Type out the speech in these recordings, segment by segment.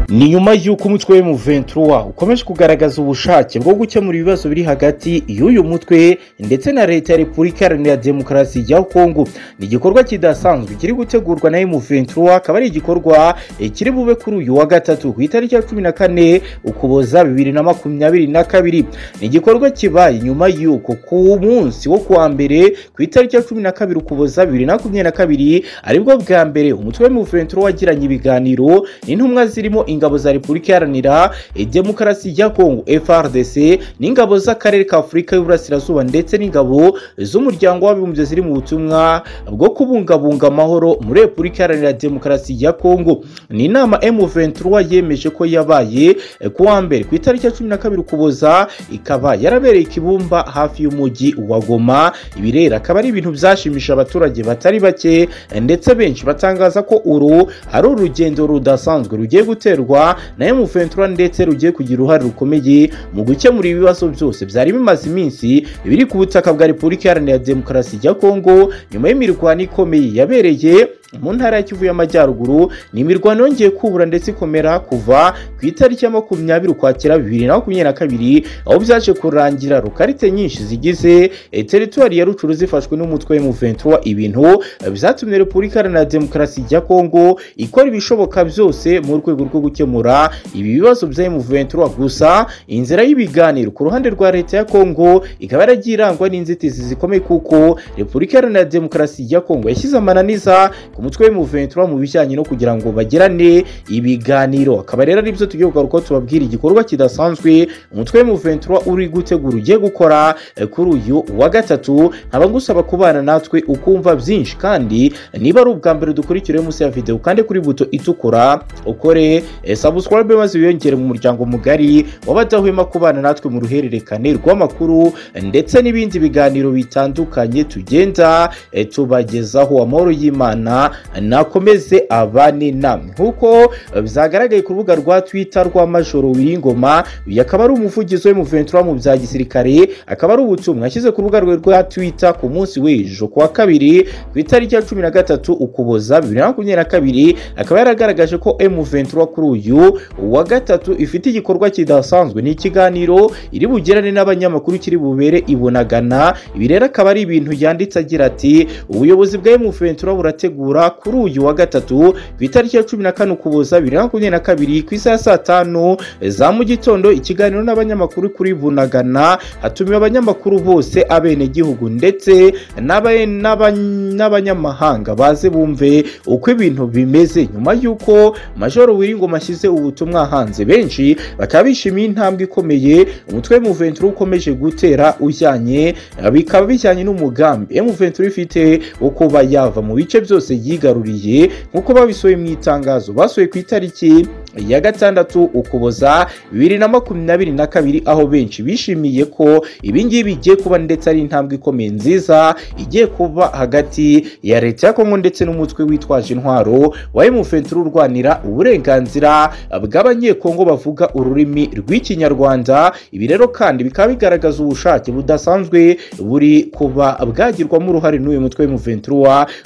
ni nyuma y'uko umutwe we mu ventura ukomeje kugaragaza ubushake bwo gukemura ibibazo biri hagati y'uyu mutwe ndetse na leta ya repubulika iharanira demokarasi ya kongo ni igikorwa kidasanzwe kiri gutegurwa na mu ventura akaba ari igikorwa eh, kiri bube kuri uyu wa gatatu ku itariki ya cumi na kane ukuboza bibiri na makumyabiri na kabiri ni igikorwa kibaye nyuma y'uko ku munsi wo kuwa mbere ku itariki ya cumi na kabiri ukuboza bibiri na makumyabiri na kabiri aribwo bwa mbere umutwe wa muventuro wagiranye ibiganiro n'intumwa zirimo ingabo za repubulika iharanira eh, demokarasi ya kongo frdc n'ingabo z'akarere ka afurika y'uburasirazuba ndetse n'ingabo z'umuryango w'abibumbye ziri mu butumwa bwo kubungabunga amahoro muri repubulika iharanira demokarasi ya kongo ni inama M23 yemeje ko yabaye eh, ku wa mbere ku itariki ya cumi na kabiri ukuboza ikaba yarabereye ikibumba hafi y'umujyi wa goma ibi rero akaba ari ibintu byashimisha abaturage batari bake eh, ndetse benshi batangaza ko uru ari urugendo rudasanzwe rugiye guterwa na M23 ndetse rugiye kugira uruhare rukomeye mu gukemura ibibazo byose byari bimaze iminsi biri ku butaka bwa repubulika iharanira demokarasi ya kongo nyuma y'imirwano ikomeye yabereye mu ntara ya kivu y'amajyaruguru ni imirwano yongeye kubura ndetse ikomera kuva ku itariki ya makumyabiri ukwakira bibiri na makumyabiri na kabiri aho byaje kurangira rukarite nyinshi zigize eh, teritwari ya rucuru zifashwe n'umutwe wa M23 ibintu eh, byatumye repubulika iharanira demokarasi ya kongo ikora ibishoboka byose mu rwego rwo gukemura ibi bibazo bya M23 gusa inzira y'ibiganiro ku ruhande rwa leta ya kongo ikaba yaragiye irangwa n'inzitizi zikomeye kuko repubulika iharanira demokarasi ya kongo yashyize amananiza ku mutwe w'umuventura mu bijyanye no kugira ngo bagirane ibiganiro akaba rero aribyo tugiye kugaruka tubabwira igikorwa kidasanzwe umutwe w'umuventura uri gutegura ugiye gukora eh, kuri uyu wa gatatu nkaba ngusaba kubana natwe ukumva byinshi kandi niba ari ubwa mbere dukurikira munsi ya videwo kandi kuri buto itukura ukore eh, subscribe maze wiyongere mu muryango mugari w'abadahwema kubana natwe mu ruhererekane rw'amakuru eh, ndetse n'ibindi biganiro bitandukanye tugenda eh, tubagezaho amahoro y'imana nakomeze abane namwe nk'uko byagaragaye ku rubuga rwa twita rwa majoro wiringoma uyu akaba ari umuvugizi we muventura mu bya gisirikare akaba ari ubutumwa yashyize ku rubuga rwe rwa twita ku munsi w'ejo ku wa kabiri ku itariki ya cumi na gatatu ukuboza bibiri na makumyabiri na kabiri akaba yaragaragaje ko M23 kuri uyu wa gatatu ifite igikorwa kidasanzwe ni ikiganiro iri bugirane n'abanyamakuru kiri bubere ibonagana ibi rero akaba ari ibintu yanditse agira ati ubuyobozi bwa M23 burategura kuri uyu wa gatatu ku itariki ya cumi na kane ukuboza bibiri na makumyabiri na kabiri ku isaha saa tanu za mu gitondo ikiganiro n'abanyamakuru kuri bunagana hatumiwe abanyamakuru bose abenegihugu ndetse n'aba- n'aba- n'abanyamahanga baze bumve uko ibintu bimeze nyuma y'uko majoro wiringoma ashyize ubutumwa hanze benshi bakaba bishimiye intambwe ikomeye umutwe w'umuventura ukomeje gutera ujyanye bikaba bijyanye n'umugambi emuventura ifite wo kuba yava mu bice byose yigaruriye nk'uko babisohoye mu itangazo basohoye ku itariki ya gatandatu ukuboza bibiri na makumyabiri na kabiri aho benshi bishimiye ko ibingibi bigiye kuba ndetse ari intambwe ikomeye nziza igiye kuba hagati ya leta ya kongo ndetse n'umutwe witwaje intwaro wa emufentiri urwanira uburenganzira bw'abanyekongo bavuga ururimi rw'ikinyarwanda ibi rero kandi bikaba bigaragaza ubushake budasanzwe buri kuba bwagirwamo uruhare n'uyu mutwe w'emufentiri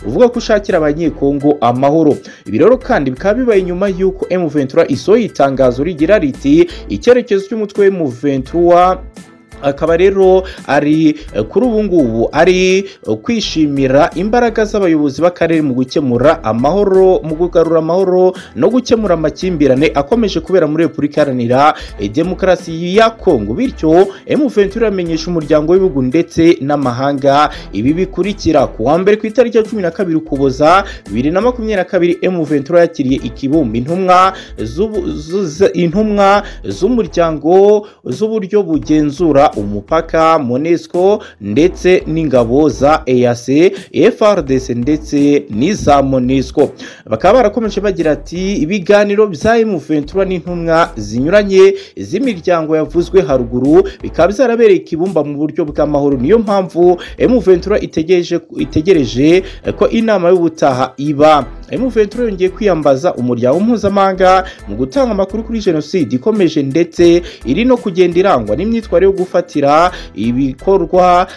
uvuga ko ushakira abanyekongo amahoro ibi rero kandi bikaba bibaye nyuma y'uko emufentiri isohoye itangazo rigira riti icyerekezo cy'umutwe w'umuventura akaba rero ari eh, kuri ubu ngubu ari eh, kwishimira imbaraga z'abayobozi b'akarere mu gukemura amahoro mu kugarura amahoro no gukemura amakimbirane akomeje kubera muri repubulika iharanira eh, demokarasi ya kongo bityo M23 iramenyesha umuryango w'ibihugu ndetse n'amahanga ibi bikurikira ku wa mbere ku itariki ya cumi na kabiri ukuboza bibiri na makumyabiri na kabiri M23 yakiriye ikibumba intumwa z'ubu- z- z- intumwa z'umuryango z'uburyo bugenzura umupaka monesco ndetse n'ingabo za eac frdc ndetse n'iza monesco bakaba barakomeje bagira ati ibiganiro bya emuventura n'intumwa zinyuranye z'imiryango yavuzwe haruguru bikaba byarabereye ikibumba mu buryo bw'amahoro niyo mpamvu emuventura itegereje itegereje ko inama y'ubutaha iba emuventura yongeye kwiyambaza umuryango mpuzamahanga mu gutanga amakuru kuri jenoside ikomeje ndetse iri no kugenda irangwa n'imyitwarire yo gufata gufatira ibikorwa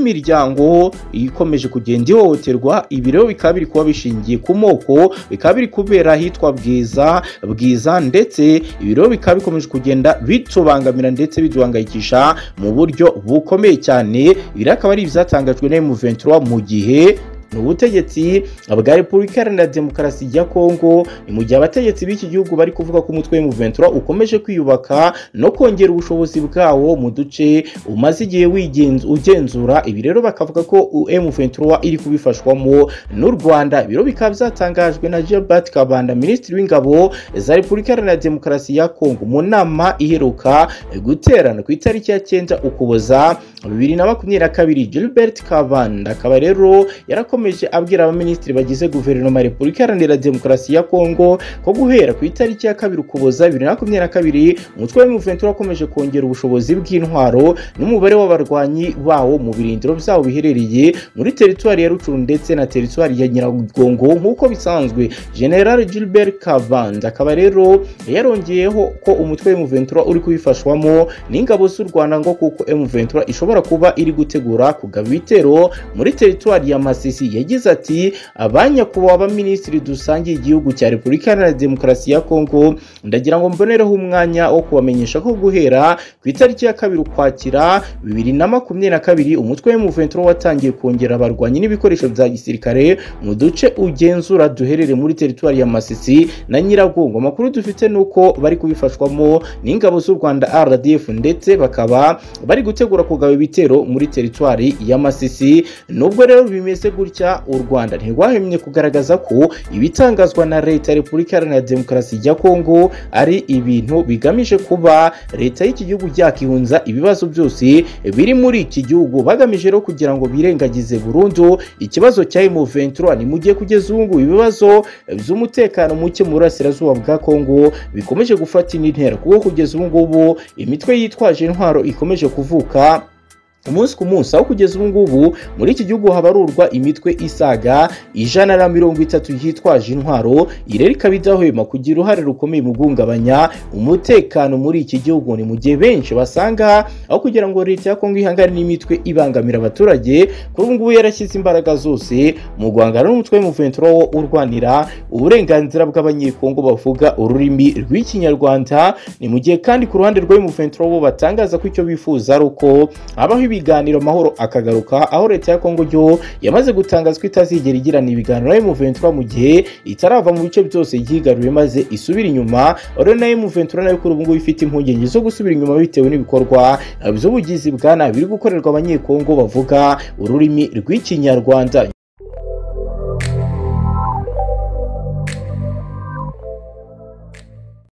by'imiryango ikomeje kugenda ihohoterwa ibi rero bikaba biri kuba bishingiye ku moko bikaba biri kubera ahitwa bwiza bwiza ndetse ibi rero bikaba bikomeje kugenda bitubangamira ndetse biduhangayikisha mu buryo bukomeye cyane ibi rero akaba ari ibyatangajwe na M23 mu gihe ni ubutegetsi bwa repubulika iharanira demokarasi ya kongo ni mu gihe abategetsi b'iki gihugu bari kuvuga ko umutwe w'umuventura ukomeje kwiyubaka no kongera ubushobozi bwawo mu duce umaze igihe wigenz- ugenzura ibi rero bakavuga ko M23 iri kubifashwamo n'u rwanda ibiro bikaba byatangajwe na Gilbert Kabanda minisitiri w'ingabo za repubulika iharanira demokarasi ya kongo mu nama iheruka guterana ku itariki ya cyenda ukuboza bibiri na makumyabiri na kabiri Gilbert Kabanda akaba rero yarakomeje yakomeje abwira abaminisitiri bagize guverinoma ya repubulika iharanira demokarasi ya kongo ko guhera ku itariki ya kabiri ukuboza bibiri na makumyabiri na kabiri umutwe wa muventura wakomeje kongera ubushobozi bw'intwaro n'umubare w'abarwanyi bawo mu birindiro byabo biherereye muri teritwari ya rucuru ndetse na teritwari ya nyiragongo nk'uko bisanzwe general gilbert kavanze akaba rero yarongeyeho ko umutwe wa muventura uri kubifashwamo n'ingabo z'u rwanda ngo kuko muventura ishobora kuba iri gutegura kugaba ibitero muri teritwari ya masisi yagize ati abanyakubahwa baminisitiri dusangiye igihugu cya repubulika iharanira demokarasi ya kongo ndagira ngo mbonereho umwanya wo kubamenyesha ko guhera ku itariki ya kabiri ukwakira bibiri na makumyabiri na kabiri umutwe w'umuventuro watangiye kongera abarwanyi n'ibikoresho bya gisirikare mu duce ugenzura duherereye muri teritwari ya masisi na nyiragongo amakuru dufite ni uko bari kubifashwamo n'ingabo z'u rwanda rdf ndetse bakaba bari gutegura kugaba ibitero muri teritwari ya masisi nubwo rero bimeze gutya gutya u rwanda ntirwahemye kugaragaza ko ibitangazwa na leta ya repubulika iharanira demokarasi ya kongo ari ibintu bigamije kuba leta y'iki gihugu yakihunza ibibazo byose biri muri iki gihugu bagamije rero kugira ngo birengagize burundu ikibazo cya M23 ni mu gihe kugeza ubu ngubu ibibazo by'umutekano muke mu burasirazuba bwa kongo bikomeje gufata indi ntera kuko kugeza ubu ngubu imitwe yitwaje intwaro ikomeje kuvuka umunsi ku munsi aho kugeza ubu ngubu muri iki gihugu habarurwa imitwe isaga ijana na mirongo itatu yitwaje intwaro irera ikaba idahwema kugira uruhare rukomeye mu guhungabanya umutekano muri iki gihugu ni mu gihe benshi basanga aho kugira ngo leta ya kongo ihangane n'imitwe ibangamira abaturage kuri ubu ngubu yarashyize imbaraga zose mu guhangana n'umutwe w'umuventuro wo urwanira uburenganzira bw'abanyekongo bavuga ururimi rw'ikinyarwanda ni mu gihe kandi ku ruhande rw'umuventuro bo batangaza ko icyo bifuza ari uko habaho ibiganiro amahoro akagaruka aho leta ya kongo yo yamaze gutangaza ko itazigera igirana ibiganiro na M23 mu gihe itarava mu bice byose yigaruye maze isubira inyuma rero na M23 nayo kuri ubu ngubu ifite impungenge zo gusubira inyuma bitewe n'ibikorwa by'ubugizi bwa nabi biri gukorerwa abanyekongo bavuga ururimi rw'ikinyarwanda